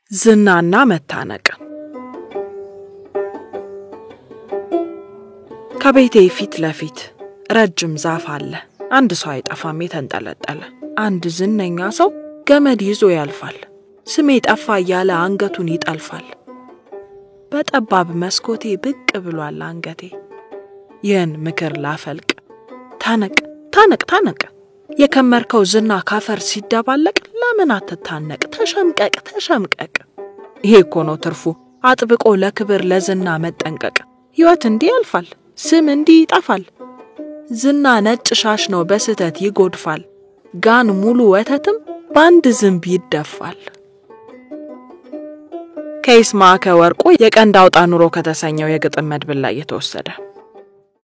ዝናና መታነቅ ከቤቴ ፊት ለፊት ረጅም ዛፍ አለ። አንድ ሰው አይጠፋም የተንጠለጠለ። አንድ ዝነኛ ሰው ገመድ ይዞ ያልፋል። ስሜ ጠፋ እያለ አንገቱን ይጠልፋል። በጠባብ መስኮቴ ብቅ ብሏል አንገቴ። ይህን ምክር ላፈልቅ ታነቅ ታነቅ ታነቅ የከመርከው ዝና ካፈር ሲደባለቅ ለምን አትታነቅ? ተሸምቀቅ ተሸምቀቅ። ይሄ እኮ ነው ትርፉ አጥብቆ ለክብር ለዝና መጠንቀቅ። ሕይወት እንዲህ ያልፋል፣ ስም እንዲህ ይጠፋል። ዝና ነጭ ሻሽ ነው በስህተት ይጎድፋል። ጋን ሙሉ ወተትም በአንድ ዝንብ ይደፋል። ከይስማዕከ ወርቁ የቀንድ አውጣ ኑሮ ከተሰኘው የግጥም መድብል ላይ የተወሰደ